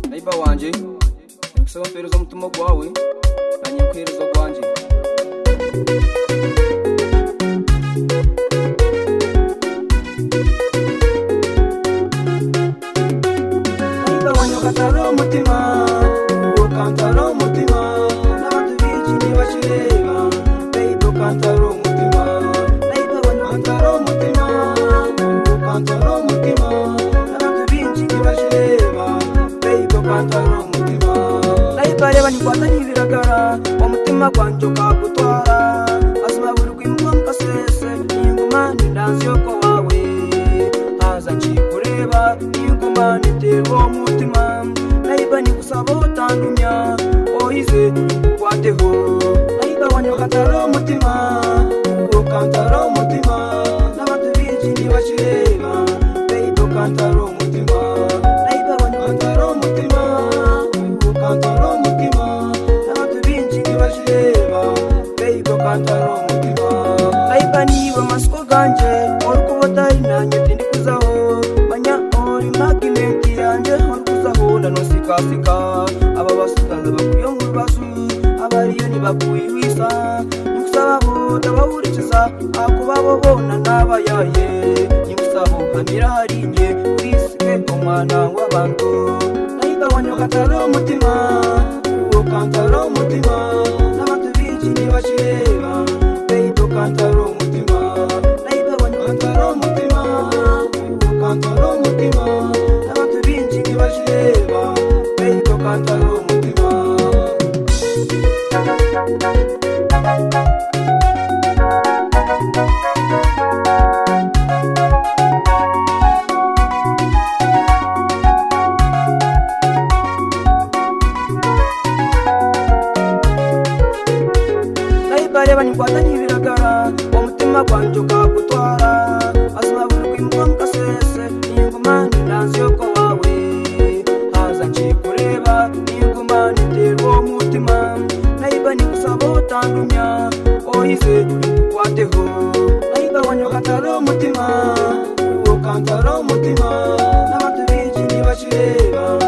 umutima wanjye ntibisobanura kuhereza umutima wawe ntangiye kuhereza wanjye ukatara umutima ukantara umutima n'abandi b'iki bakireba bayibe ukantara umutima ukantara umutima ukantara umutima n'abandi b'iki bakireba bayibe ukantara umutima nayibareba ntikwata ntibigaragara uwo mutima gwanjye ukagutwara asobanurirwa impamvu sese iyi ngoma ni ndanzi yo kwa wawe haza nkikureba iyi ngoma niterwa uwo mutima nayiba nigusaba utandumya oyize ugwateho nayiba wanyokatara umutima ukantara umutima n'abantu benshi ntibakireba bayiba ukantara umutima nayiba wanyokatara umutima ukantara umutima n'abantu benshi ntibakireba bayiba ukantara umutima nayiba niba amasiko ganje uri kubotari nanjye ndikuzaho manya uri magnet yanjye uri kuzahura nosikasika aba basitana bakuye mu bibazo abariyo ntibakuye wisa nikusabaho ndabahurikiza akubabo bona n'abayaye nikusabo hamira harinye wisike umwana w'abantu nayiba wanyokatara umutima ukantara umutima n'abantu benshi ntibakireba bayiba ukantara umutima nayiba wanyokatara umutima ukantara umutima n'abantu benshi ntibakireba bayiba ukantara umutima nayibareba ntikwata ntibigaragara uwo mutima gwanjye ukagutwara asobanurirwa impamvu sese iyi ngoma ni ndanzi yo kwa wawe haza nkikureba iyi ngoma niterwa uwo mutima nayiba nigusaba utandumya oyize ugwateho nayiba wanyokatara umutima ukantara umutima n'abantu benshi ntibakireba